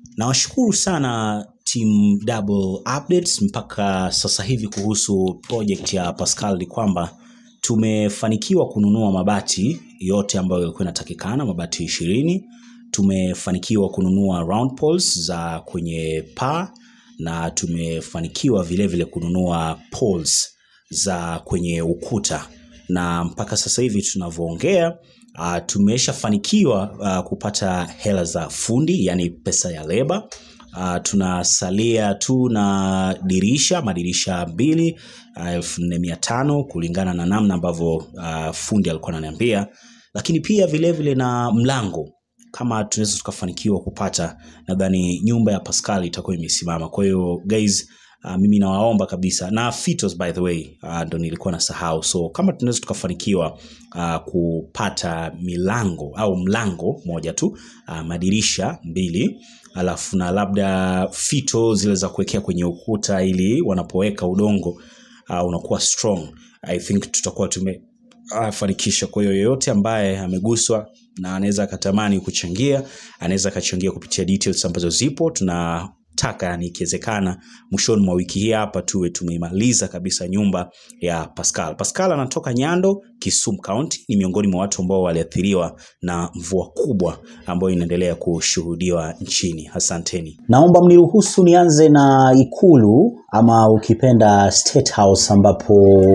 Nawashukuru sana team Double Updates mpaka sasa hivi kuhusu project ya Pascal ni kwamba tumefanikiwa kununua mabati yote ambayo yalikuwa inatakikana, mabati ishirini. Tumefanikiwa kununua round poles za kwenye paa na tumefanikiwa vile vile kununua poles za kwenye ukuta na mpaka sasa hivi tunavyoongea uh, tumeshafanikiwa uh, kupata hela za fundi yani pesa ya leba uh, tunasalia tu na dirisha madirisha mbili uh, elfu nne mia tano kulingana na namna ambavyo uh, fundi alikuwa ananiambia lakini pia vilevile vile na mlango kama tunaweza tukafanikiwa kupata nadhani nyumba ya pascal itakuwa imesimama kwa hiyo guys Uh, mimi nawaomba kabisa na fitos by the way uh, ndo nilikuwa nasahau so kama tunaweza tukafanikiwa uh, kupata milango au mlango moja tu uh, madirisha mbili alafu na labda fito zile za kuwekea kwenye ukuta ili wanapoweka udongo uh, unakuwa strong i think tutakuwa tume afanikisha. Kwa hiyo yoyote ambaye ameguswa na anaweza akatamani kuchangia, anaweza akachangia kupitia details ambazo zipo. Tunataka yani, ikiwezekana mwishoni mwa wiki hii hapa tuwe tumeimaliza kabisa nyumba ya Pascal. Pascal anatoka Nyando, Kisumu County, ni miongoni mwa watu ambao waliathiriwa na mvua kubwa ambayo inaendelea kushuhudiwa nchini. Asanteni. Naomba mniruhusu nianze na Ikulu ama ukipenda State House, ambapo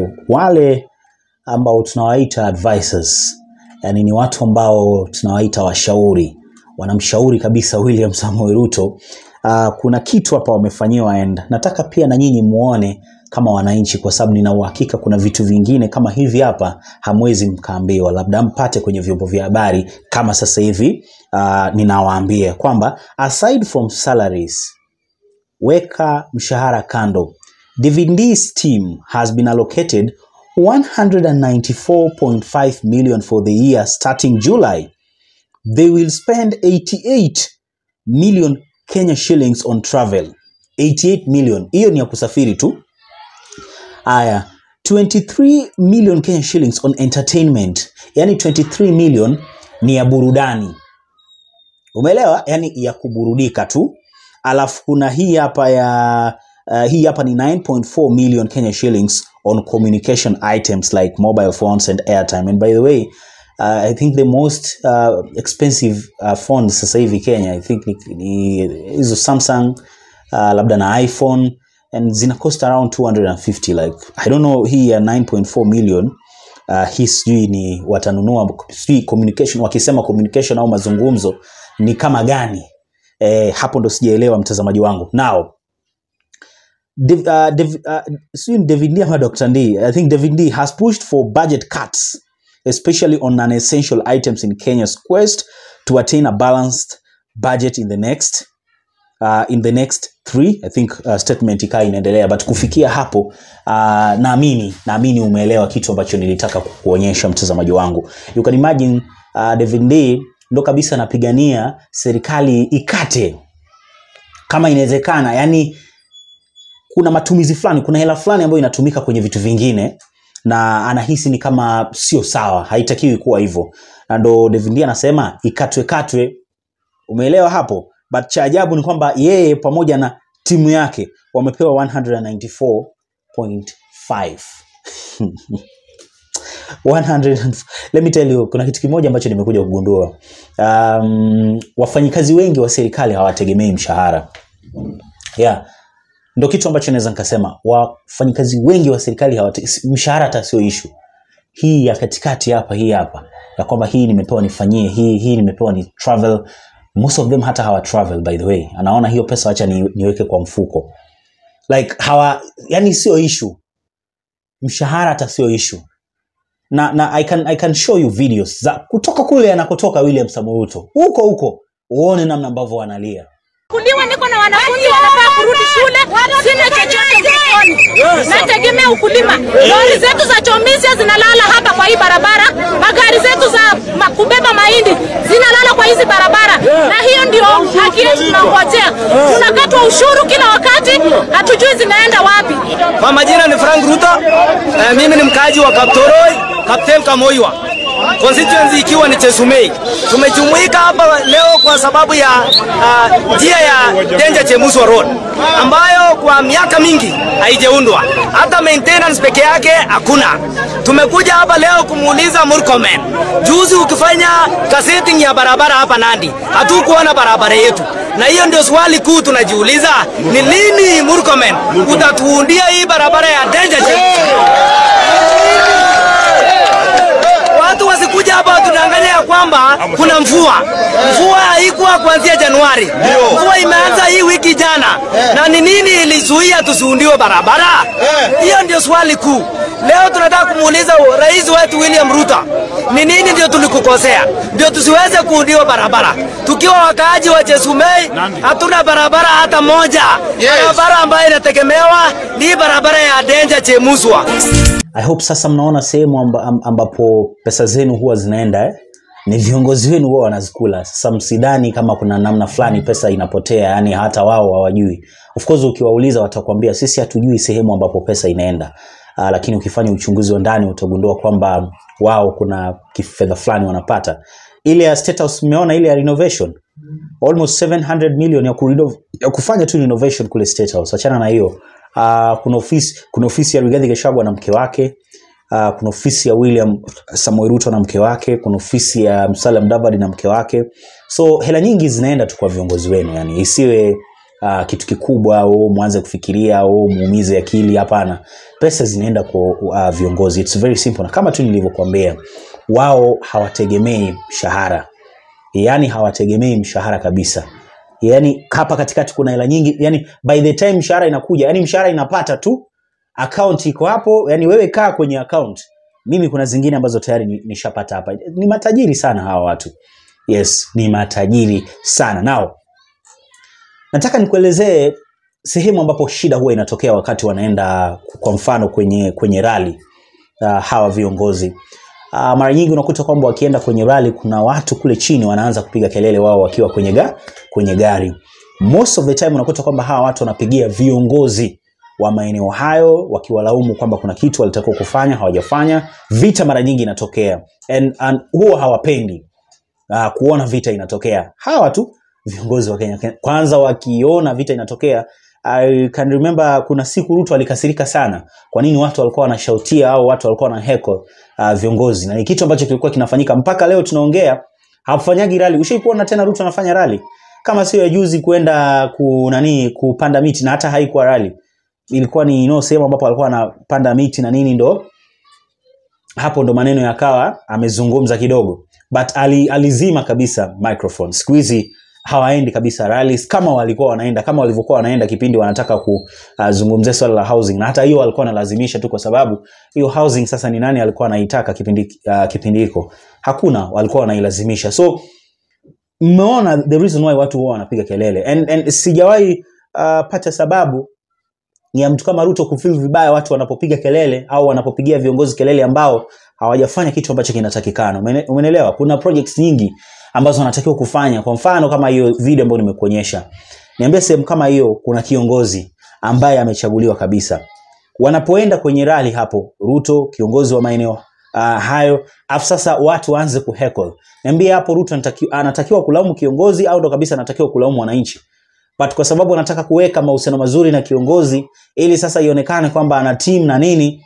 wale ambao tunawaita advisors, yani ni watu ambao tunawaita washauri, wanamshauri kabisa William Samoei Ruto. Uh, kuna kitu hapa wamefanyiwa and nataka pia na nyinyi muone kama wananchi, kwa sababu nina uhakika kuna vitu vingine kama hivi hapa hamwezi mkaambiwa, labda mpate kwenye vyombo vya habari kama sasa hivi uh, ninawaambia kwamba aside from salaries, weka mshahara kando. Dividends team has been allocated 194.5 million for the year starting July. They will spend 88 million Kenya shillings on travel. 88 million. Hiyo ni ya kusafiri tu. Aya, 23 million Kenya shillings on entertainment. Yaani 23 million ni ya burudani. Umeelewa? Yaani ya kuburudika tu. Alafu kuna hii hapa ya uh, hii hapa ni 9.4 million Kenya shillings on communication items like mobile phones and airtime. And by the way, uh, I think the most uh, expensive uh, phones sasa hivi Kenya I think ni ni hizo Samsung uh, labda na iPhone and zina cost around 250 like I don't know hii ya 9.4 million uh, hii sijui ni watanunua sijui communication wakisema communication au mazungumzo ni kama gani eh, hapo ndo sijaelewa mtazamaji wangu now Dev, uh, Dev, uh, sijui ni David Lee ama Dr. Ndii. I think David Lee has pushed for budget cuts especially on non-essential items in Kenya's quest to attain a balanced budget in the next uh, in the next three I think uh, statement ikaa inaendelea but kufikia hapo uh, naamini naamini umeelewa kitu ambacho nilitaka kukuonyesha mtazamaji wangu you can imagine uh, David Lee ndo kabisa anapigania serikali ikate kama inawezekana yani kuna matumizi fulani kuna hela fulani ambayo inatumika kwenye vitu vingine na anahisi ni kama sio sawa haitakiwi kuwa hivyo na ndo David anasema ikatwe katwe umeelewa hapo but cha ajabu ni kwamba yeye pamoja na timu yake wamepewa 194.5 100 let me tell you kuna kitu kimoja ambacho nimekuja kugundua um, wafanyikazi wengi wa serikali hawategemei mshahara yeah ndo kitu ambacho naweza nikasema wafanyikazi wengi wa serikali hawate, mshahara hata sio ishu hii ya katikati hapa hii hapa ya kwamba hii nimepewa nifanyie hii hii nimepewa ni travel most of them hata hawa travel by the way anaona hiyo pesa wacha ni, niweke kwa mfuko like hawa yani sio ishu mshahara hata sio ishu na, na I, can, I can show you videos za kutoka kule anakotoka William Samoei Ruto huko huko uone namna ambavyo wanalia kuliwa niko na wanafunzi wanafaa kurudi shule, sina chochote mfukoni, nategemea ukulima. Lori zetu za chomisia zinalala hapa kwa hii barabara, magari zetu za ma- kubeba mahindi zinalala kwa hizi barabara, na hiyo ndio haki yetu tunangojea. Tunakatwa ushuru kila wakati, hatujui zinaenda wapi. Kwa majina ni Frank Ruto. Eh, mimi ni mkaaji wa Kaptoroi, Kapten Kamoiwa. constituency ikiwa ni Chesumei. Tumejumuika hapa leo kwa sababu ya ah, njia ya Denja Chemuswa Road ambayo kwa miaka mingi haijaundwa, hata maintenance peke yake hakuna. Tumekuja hapa leo kumuuliza Murkomen, juzi ukifanya gazetting ya barabara hapa Nandi, hatukuona barabara yetu, na hiyo ndio swali kuu tunajiuliza, ni lini Murkomen utatuundia hii barabara ya Denja Chemuswa watu wasikuja hapa watudanganya ya kwamba kuna mvua. Mvua haikuwa kuanzia Januari, mvua imeanza hii wiki jana. Na ni nini ilizuia tusiundiwe barabara? Hiyo ndio swali kuu. Leo tunataka kumuuliza rais wetu William Ruto, ni nini ndio tulikukosea ndio tusiweze kuundiwa barabara? Tukiwa wakaaji wa Chesumei hatuna barabara hata moja. Barabara ambayo inategemewa ni barabara ya Denja Chemuswa. I hope sasa mnaona sehemu amba, am- ambapo pesa zenu huwa zinaenda eh? ni viongozi wenu huwa wanazikula. Sasa msidhani kama kuna namna fulani pesa inapotea, yani hata wao hawajui. Of course ukiwauliza watakwambia sisi hatujui sehemu ambapo pesa inaenda. Uh, lakini ukifanya uchunguzi wa ndani utagundua kwamba wao kuna kifedha fulani wanapata. Ile ya State House mmeona ile ya renovation almost 700 million ya, kurenov- ya kufanya tu renovation kule State House. Achana na hiyo. Uh, kuna ofisi kuna ofisi ya Rigathi Gachagua na mke wake. Uh, kuna ofisi ya William Samoei Ruto na mke wake, kuna ofisi ya Musalia Mudavadi na mke wake. So hela nyingi zinaenda tu kwa viongozi wenu, yani isiwe uh, kitu kikubwa au mwanze kufikiria au muumize akili. Hapana, pesa zinaenda kwa uh, viongozi. It's very simple, na kama tu nilivyokuambia, wao hawategemei mshahara yani hawategemei mshahara kabisa yani hapa katikati kuna hela nyingi yani by the time mshahara inakuja yani mshahara inapata tu account iko hapo yani wewe kaa kwenye account mimi kuna zingine ambazo tayari ni- nishapata hapa ni matajiri sana hawa watu yes ni matajiri sana nao nataka nikuelezee sehemu ambapo shida huwa inatokea wakati wanaenda kwa mfano kwenye kwenye rali uh, hawa viongozi uh, mara nyingi unakuta kwamba wakienda kwenye rali kuna watu kule chini wanaanza kupiga kelele wao wakiwa kwenye, ga, kwenye gari most of the time unakuta kwamba hawa watu wanapigia viongozi wa maeneo hayo wakiwalaumu kwamba kuna kitu walitakiwa kufanya hawajafanya vita mara nyingi inatokea and, and huwa hawapendi uh, kuona vita inatokea hawa tu viongozi wa Kenya kwanza wakiona vita inatokea I can remember kuna siku Ruto alikasirika sana kwa nini watu walikuwa wanashautia au watu walikuwa na heko uh, viongozi na ni kitu ambacho kilikuwa kinafanyika mpaka leo tunaongea hafanyagi rali ushaikuona tena Ruto anafanya rali kama sio ya juzi kwenda ku nani kupanda miti na hata haikuwa rali ilikuwa ni no sehemu ambapo alikuwa anapanda miti na nini ndo hapo ndo maneno yakawa amezungumza kidogo but ali, alizima kabisa microphone siku hizi hawaendi kabisa rallies kama walikuwa wanaenda kama walivyokuwa wanaenda kipindi wanataka kuzungumzia swala la housing na hata hiyo walikuwa wanalazimisha tu kwa sababu hiyo housing sasa ni nani alikuwa anaitaka kipindi uh, kipindi hiko hakuna walikuwa wanailazimisha so mmeona the reason why watu huwa wanapiga kelele and, and sijawahi uh, pata sababu ya mtu kama Ruto kufeel vibaya watu wanapopiga kelele au wanapopigia viongozi kelele ambao hawajafanya kitu ambacho kinatakikana. Umene- Umeelewa? Kuna projects nyingi ambazo wanatakiwa kufanya. Kwa mfano kama hiyo video ambayo nimekuonyesha, niambia sehemu kama hiyo kuna kiongozi ambaye amechaguliwa kabisa, wanapoenda kwenye rali hapo, Ruto kiongozi wa maeneo uh, hayo, afu sasa watu waanze kuheckle, niambie hapo Ruto anataki, anatakiwa kulaumu kiongozi au ndo kabisa anatakiwa kulaumu wananchi? but kwa sababu anataka kuweka mahusiano mazuri na kiongozi ili sasa ionekane kwamba ana team na nini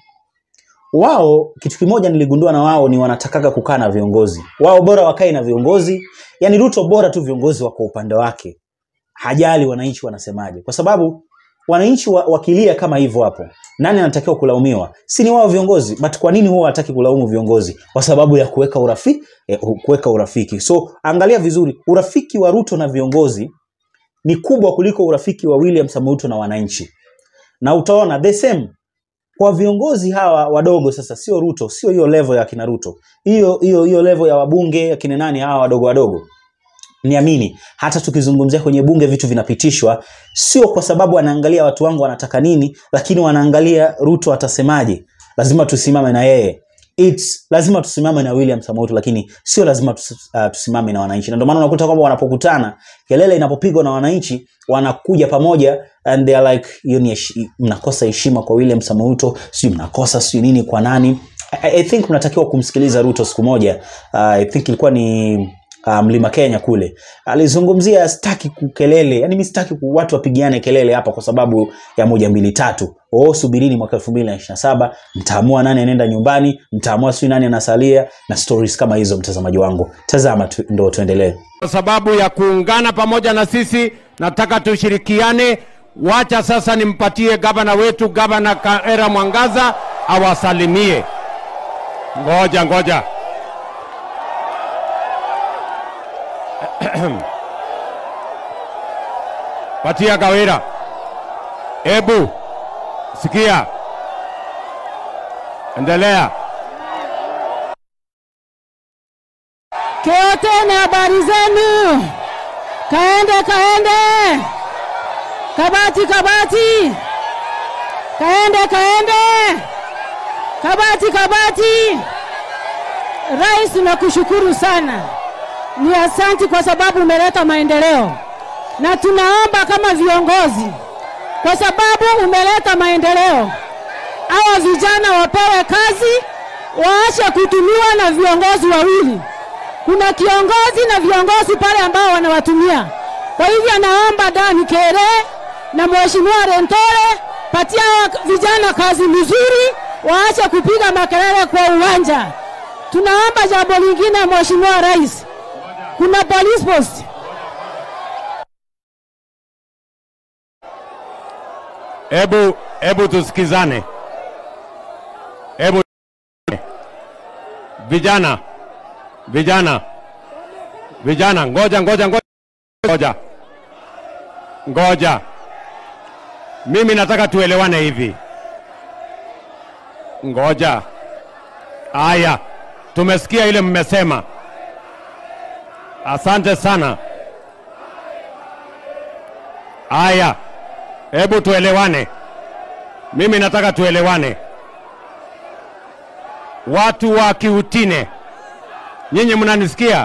wao kitu kimoja niligundua na wao ni wanatakaga kukaa na viongozi wao bora wakae na viongozi yani ruto bora tu viongozi wako upande wake hajali wananchi wanasemaje kwa sababu wananchi wa, wakilia kama hivyo hapo nani anatakiwa kulaumiwa si ni wao viongozi but kwa nini huwa hataki kulaumu viongozi kwa sababu ya kuweka urafiki eh, kuweka urafiki so angalia vizuri urafiki wa ruto na viongozi ni kubwa kuliko urafiki wa William Samoei Ruto na wananchi. Na utaona the same kwa viongozi hawa wadogo sasa, sio Ruto, sio hiyo level ya kina Ruto, hiyo hiyo hiyo level ya wabunge akina nani hawa wadogo wadogo. Niamini, hata tukizungumzia kwenye bunge vitu vinapitishwa, sio kwa sababu anaangalia watu wangu wanataka nini, lakini wanaangalia Ruto atasemaje. Lazima tusimame na yeye. It's lazima tusimame na William Samoei Ruto, lakini sio lazima tusi, uh, tusimame na wananchi. Na ndio maana unakuta kwamba wanapokutana, kelele inapopigwa na wananchi, wanakuja pamoja and they are like, hiyo ni heshi- mnakosa heshima kwa William Samoei Ruto, sio mnakosa sio nini kwa nani. I, I think mnatakiwa kumsikiliza Ruto siku moja. Uh, I think ilikuwa ni uh, Mlima Kenya kule, alizungumzia sitaki kukelele, yani mimi sitaki ku- watu wapigiane kelele hapa kwa sababu ya moja mbili tatu. Oh, subirini mwaka 2027 mtaamua nani anaenda nyumbani, mtaamua sio nani anasalia na stories kama hizo. Mtazamaji wangu, tazama tu, ndo tuendelee. Kwa sababu ya kuungana pamoja na sisi, nataka tushirikiane. Wacha sasa nimpatie gavana wetu, gavana Kaera Mwangaza awasalimie. Ngoja ngoja. Patia Kawira. Ebu sikia, endelea. Kioteni, habari zenu? Kaende, kaende, kabati, kabati, kaende, kaende, kabati, kabati. Rais, nakushukuru sana, ni asanti kwa sababu umeleta maendeleo, na tunaomba kama viongozi, kwa sababu umeleta maendeleo, hawa vijana wapewe kazi, waache kutumiwa na viongozi wawili kuna kiongozi na viongozi pale ambao wanawatumia. Kwa hivyo naomba Dan Kere na Mheshimiwa Rentore, patia hawa vijana kazi mzuri, waache kupiga makelele kwa uwanja. Tunaomba jambo lingine, Mheshimiwa Rais, kuna police post Ebu, ebu tusikizane. Ebu vijana, vijana, vijana, ngoja ngoja ngoja ngoja ngoja. Mimi nataka tuelewane hivi. Ngoja. Aya, tumesikia ile mmesema. Asante sana. Aya, hebu tuelewane. Mimi nataka tuelewane. Watu wa Kiutine, nyinyi mnanisikia?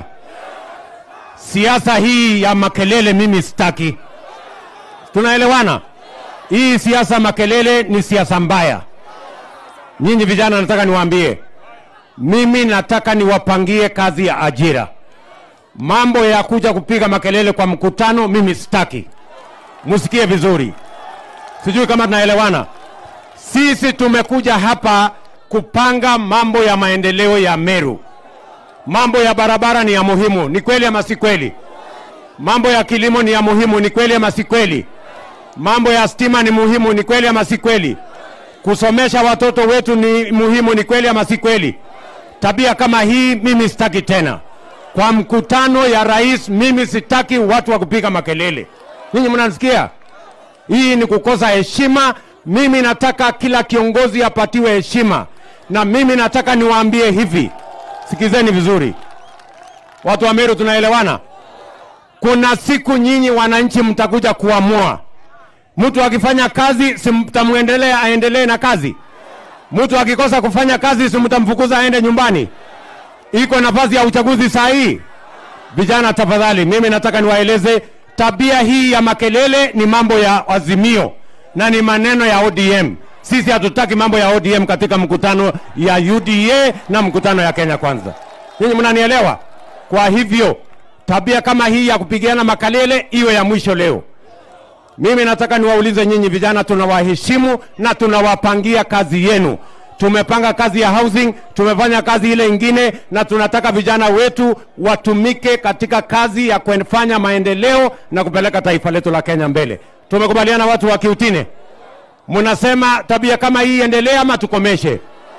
Siasa hii ya makelele mimi sitaki. Tunaelewana? Hii siasa makelele ni siasa mbaya. Nyinyi vijana, nataka niwaambie, mimi nataka niwapangie kazi ya ajira. Mambo ya kuja kupiga makelele kwa mkutano, mimi sitaki. Musikie vizuri, sijui kama tunaelewana. Sisi tumekuja hapa kupanga mambo ya maendeleo ya Meru. Mambo ya barabara ni ya muhimu, ni kweli ama si kweli? Mambo ya kilimo ni ya muhimu, ni kweli ama si kweli? Mambo ya stima ni muhimu, ni kweli ama si kweli? Kusomesha watoto wetu ni muhimu, ni kweli ama si kweli? Tabia kama hii mimi sitaki tena. Kwa mkutano ya rais, mimi sitaki watu wa kupiga makelele. Ninyi mnanisikia? Hii ni kukosa heshima. Mimi nataka kila kiongozi apatiwe heshima, na mimi nataka niwaambie hivi, sikizeni vizuri, watu wa Meru, tunaelewana? Kuna siku nyinyi wananchi mtakuja kuamua. Mtu akifanya kazi, si mtamwendelea aendelee na kazi? Mtu akikosa kufanya kazi, si mtamfukuza aende nyumbani? Iko nafasi ya uchaguzi saa hii. Vijana, tafadhali, mimi nataka niwaeleze tabia hii ya makelele ni mambo ya Azimio na ni maneno ya ODM. Sisi hatutaki mambo ya ODM katika mkutano ya UDA na mkutano ya Kenya Kwanza. Ninyi mnanielewa? Kwa hivyo tabia kama hii ya kupigiana makelele iwe ya mwisho leo. Mimi nataka niwaulize nyinyi vijana, tunawaheshimu na tunawapangia kazi yenu. Tumepanga kazi ya housing, tumefanya kazi ile ingine, na tunataka vijana wetu watumike katika kazi ya kufanya maendeleo na kupeleka taifa letu la Kenya mbele. Tumekubaliana watu wa Kiutine? Mnasema tabia kama hii endelee ama tukomeshe?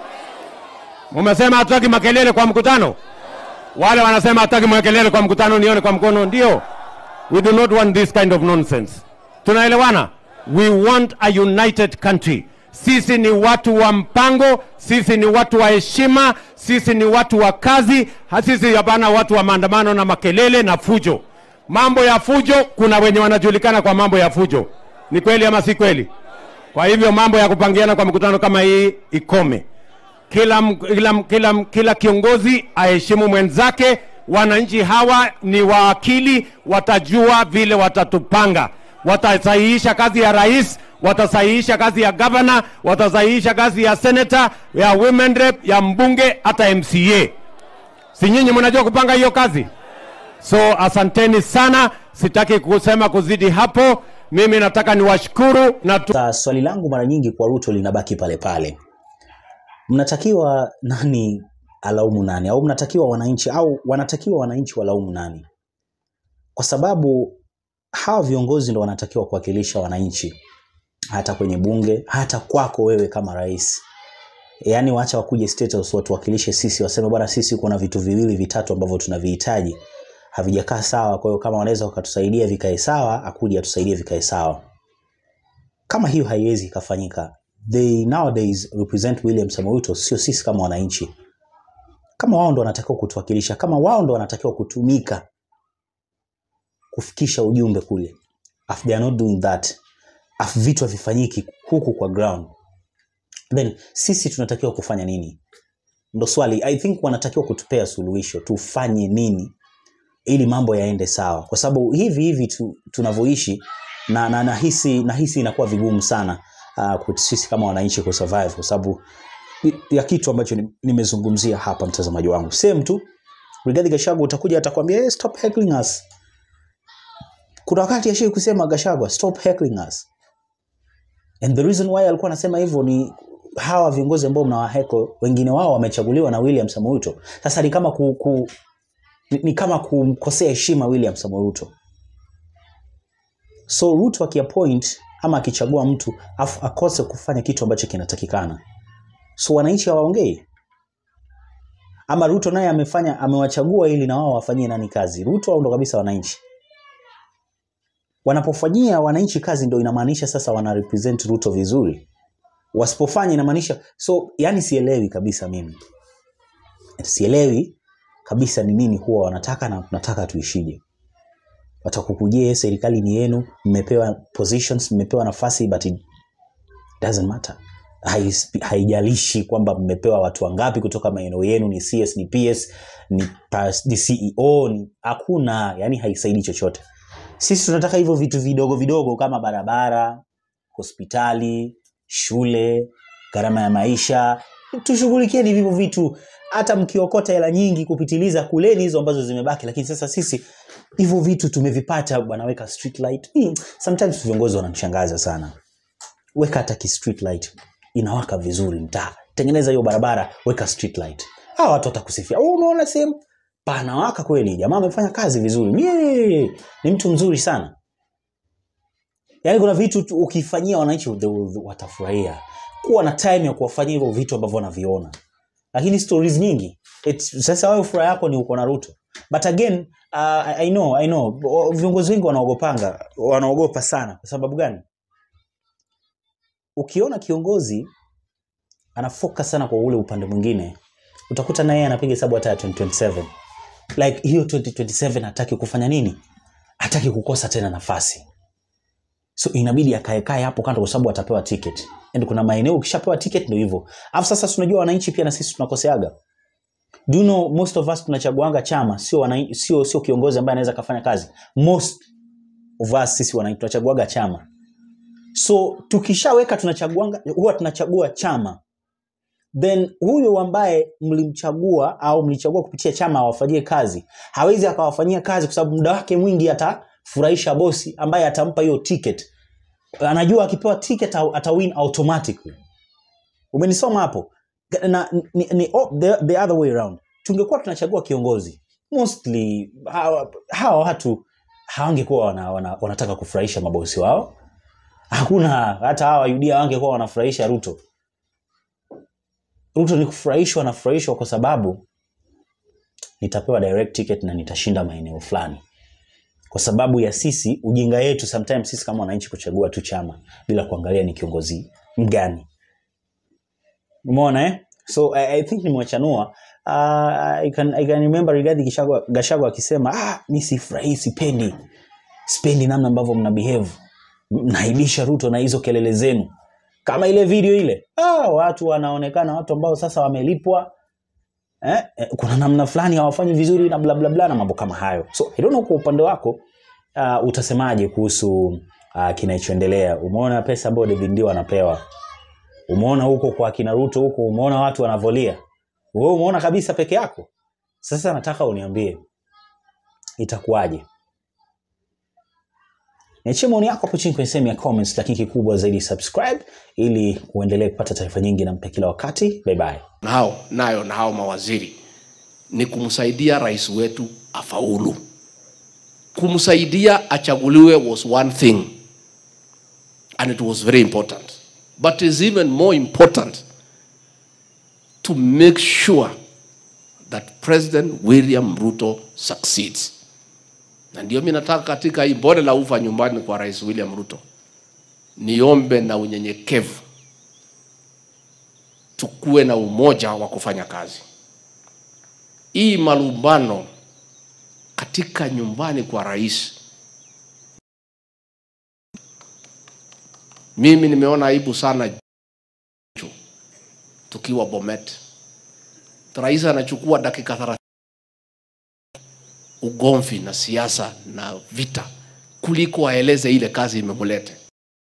Mumesema hatutaki makelele kwa mkutano. Wale wanasema hatutaki makelele kwa mkutano, nione kwa mkono. Ndio, we do not want this kind of nonsense. Tunaelewana? We want a united country. Sisi ni watu wa mpango, sisi ni watu wa heshima, sisi ni watu wa kazi, ha- sisi hapana watu wa maandamano na makelele na fujo. Mambo ya fujo, kuna wenye wanajulikana kwa mambo ya fujo. Ni kweli ama si kweli? Kwa hivyo mambo ya kupangiana kwa mkutano kama hii ikome. Kila, m- kila, m- kila, m- kila kiongozi aheshimu mwenzake. Wananchi hawa ni waakili, watajua vile watatupanga. watasahihisha kazi ya rais, watasahihisha kazi ya gavana, watasahihisha kazi ya senator, ya women rep, ya mbunge, hata MCA. Si nyinyi mnajua kupanga hiyo kazi? So asanteni sana, sitaki kusema kuzidi hapo. Mimi nataka niwashukuru na tu... Sasa swali langu mara nyingi kwa Ruto linabaki pale pale, mnatakiwa nani alaumu nani, au mnatakiwa wananchi, au wanatakiwa wananchi walaumu nani? Kwa sababu hawa viongozi ndo wanatakiwa kuwakilisha wananchi, hata kwenye bunge, hata kwako wewe kama rais. Yaani waacha wakuje State House watuwakilishe sisi, waseme bwana, sisi kuna vitu viwili vitatu ambavyo tunavihitaji havijakaa sawa, kwa hiyo kama wanaweza wakatusaidia vikae sawa, akuje atusaidie vikae sawa. Kama hiyo haiwezi ikafanyika, they nowadays represent William Samoei Ruto, sio sisi kama wananchi. Kama wao ndo wanatakiwa kutuwakilisha, kama wao ndo wanatakiwa kutumika kufikisha ujumbe kule, if they are not doing that, if vitu havifanyiki huku kwa ground, then sisi tunatakiwa kufanya nini? Ndo swali. I think wanatakiwa kutupea suluhisho, tufanye nini ili mambo yaende sawa, kwa sababu hivi hivi tu, tunavyoishi na, na nahisi nahisi inakuwa vigumu sana uh, sisi kama wananchi kusurvive kwa sababu ya kitu ambacho ni- nimezungumzia hapa, mtazamaji wangu. Same tu Rigathi Gachagua utakuja atakwambia hey, stop heckling us. Kuna wakati ashai kusema Gachagua stop heckling us, and the reason why alikuwa anasema hivyo ni hawa viongozi ambao mnawaheko, wengine wao wamechaguliwa na William Samoei Ruto. Sasa ni kama ku, ku, ni, ni kama kumkosea heshima William Samoei Ruto. So Ruto akiappoint ama akichagua mtu afu akose kufanya kitu ambacho kinatakikana, so wananchi hawaongei ama Ruto naye amefanya amewachagua ili na wao wafanyie nani kazi? Ruto au ndo kabisa wananchi? Wanapofanyia wananchi kazi ndo inamaanisha sasa wana represent Ruto vizuri, wasipofanya inamaanisha so, yani sielewi kabisa mimi, sielewi kabisa ni nini huwa wanataka na tunataka tuishije. Watakukujia serikali ni yenu, mmepewa positions, mmepewa nafasi but it doesn't matter. Hais- Haijalishi kwamba mmepewa watu wangapi kutoka maeneo yenu, ni CS, ni PS, ni, pas, ni CEO, ni hakuna, yani haisaidii chochote. Sisi tunataka hivyo vitu vidogo vidogo kama barabara, hospitali, shule, gharama ya maisha, tushughulikieni hivyo vitu. Hata mkiokota hela nyingi kupitiliza, kuleni hizo ambazo zimebaki. Lakini sasa sisi hivyo vitu tumevipata, bwana, weka street light. Hii, Sometimes viongozi wananishangaza sana. Weka hata ki street light inawaka vizuri mtaa, tengeneza hiyo barabara, weka street light. Hawa watu watakusifia, oh, umeona sehemu panawaka kweli, jamaa amefanya kazi vizuri, Mie, ni mtu mzuri sana. Yaani kuna vitu tu ukifanyia wananchi they will- watafurahia. Kuwa na time ya kuwafanyia hivyo vitu ambavyo wanaviona, lakini stories nyingi It's, sasa wewe furaha yako ni uko na Ruto, but again uh, I I know, I know o- viongozi wengi wanaogopanga, wanaogopa sana. Kwa sababu gani? Ukiona kiongozi ana focus sana kwa ule upande mwingine, utakuta na yeye anapiga hesabu hata ya 2027 like hiyo 2027 hataki kufanya nini? Hataki kukosa tena nafasi so inabidi akaekae hapo kando kwa sababu atapewa ticket and kuna maeneo ukishapewa ticket ndio hivyo alafu sasa tunajua wananchi pia na sisi tunakoseaga do you know most of us tunachaguanga chama sio wananchi sio sio kiongozi ambaye anaweza kafanya kazi most of us sisi wananchi tunachaguaga chama so tukishaweka tunachaguanga huwa tunachagua chama then huyo ambaye mlimchagua au mlichagua kupitia chama awafanyie kazi hawezi akawafanyia kazi kwa sababu muda wake mwingi atafurahisha bosi ambaye atampa hiyo ticket anajua akipewa ticket ata- atawin automatically umenisoma hapo na ni, ni, oh, the, the other way around tungekuwa tunachagua kiongozi mostly hawa, hawa watu hawangekuwa wana, wana, wanataka kufurahisha mabosi wao hakuna hata hawa yudia wangekuwa wanafurahisha ruto ruto ni kufurahishwa nafurahishwa kwa sababu nitapewa direct ticket na nitashinda maeneo fulani kwa sababu ya sisi ujinga yetu sometimes sisi kama wananchi kuchagua tu chama bila kuangalia ni kiongozi mgani umeona eh? so I, I think nimewachanua uh, I, can, I can remember Rigathi Gachagua Gachagua akisema ah, mi sifurahii sipendi sipendi namna ambavyo mna behave mnaibisha Ruto na hizo kelele zenu kama ile video ile ah, watu wanaonekana watu ambao sasa wamelipwa eh, eh, kuna namna fulani hawafanyi vizuri na bla bla bla na mambo kama hayo so I don't know kwa upande wako uh, utasemaje kuhusu uh, kinachoendelea umeona pesa ambayo david ndio anapewa umeona huko kwa kina ruto huko umeona watu wanavolia wewe umeona kabisa peke yako sasa nataka uniambie itakuwaje niachie maoni yako hapo chini kwenye sehemu ya comments lakini kikubwa zaidi subscribe ili uendelee kupata taarifa nyingi na mpya kila wakati bye bye nao nayo na hao mawaziri ni kumsaidia rais wetu afaulu kumsaidia achaguliwe was one thing and it was very important but is even more important to make sure that president william ruto succeeds na ndio mi nataka katika hii bonde la ufa nyumbani kwa rais william ruto niombe na unyenyekevu tukuwe na umoja wa kufanya kazi. Hii malumbano katika nyumbani kwa rais, mimi nimeona aibu sana tukiwa Bomet, rais anachukua dakika 30 ugomvi na siasa na vita kuliko aeleze ile kazi imemulete.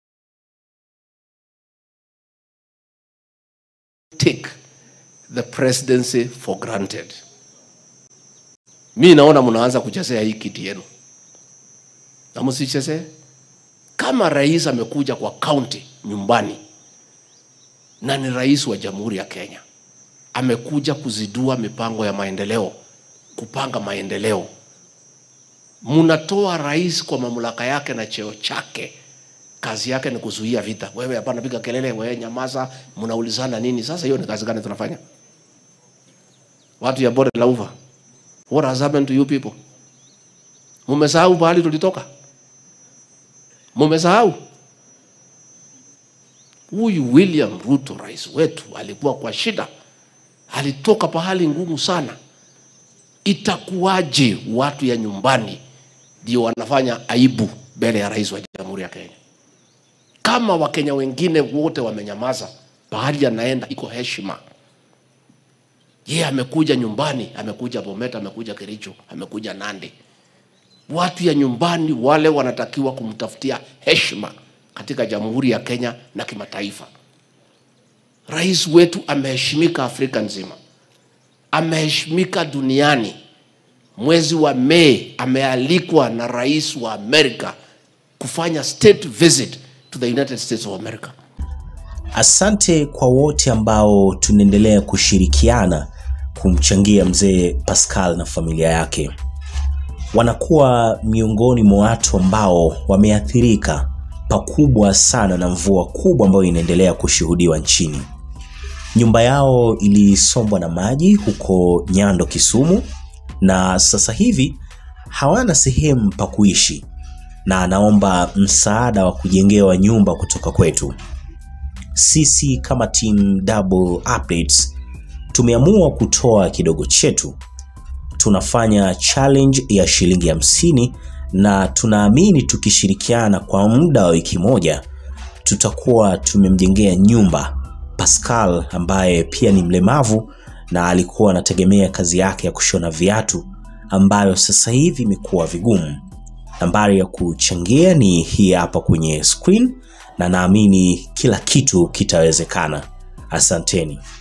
take the presidency for granted. Mi naona mnaanza kuchezea hii kiti yenu, na msichezee. Kama rais amekuja kwa kaunti nyumbani na ni rais wa Jamhuri ya Kenya, amekuja kuzidua mipango ya maendeleo, kupanga maendeleo, mnatoa rais kwa mamlaka yake na cheo chake kazi yake ni kuzuia vita. Wewe hapana, piga kelele, wewe nyamaza, mnaulizana nini? Sasa hiyo ni kazi gani tunafanya? Watu ya bonde la ufa, what has happened to you people? Mumesahau pahali tulitoka? Mumesahau? Huyu William Ruto rais wetu alikuwa kwa shida, alitoka pahali ngumu sana. Itakuwaje watu ya nyumbani ndio wanafanya aibu mbele ya rais wa Jamhuri ya Kenya? kama wakenya wengine wote wamenyamaza, pahali anaenda iko heshima. Yeye amekuja nyumbani, amekuja Bomet, amekuja Kericho, amekuja Nandi. Watu ya nyumbani wale wanatakiwa kumtafutia heshima katika Jamhuri ya Kenya na kimataifa. Rais wetu ameheshimika Afrika nzima, ameheshimika duniani. Mwezi wa Mei amealikwa na rais wa Amerika kufanya state visit to the United States of America. Asante kwa wote ambao tunaendelea kushirikiana kumchangia mzee Pascal na familia yake. Wanakuwa miongoni mwa watu ambao wameathirika pakubwa sana na mvua kubwa ambayo inaendelea kushuhudiwa nchini. Nyumba yao ilisombwa na maji huko Nyando, Kisumu, na sasa hivi hawana sehemu pa kuishi na anaomba msaada wa kujengewa nyumba kutoka kwetu. Sisi kama team Double Updates tumeamua kutoa kidogo chetu. Tunafanya challenge ya shilingi hamsini na tunaamini tukishirikiana kwa muda wa wiki moja tutakuwa tumemjengea nyumba Pascal ambaye pia ni mlemavu na alikuwa anategemea kazi yake ya kushona viatu ambayo sasa hivi imekuwa vigumu. Nambari ya kuchangia ni hii hapa kwenye screen na naamini kila kitu kitawezekana. Asanteni.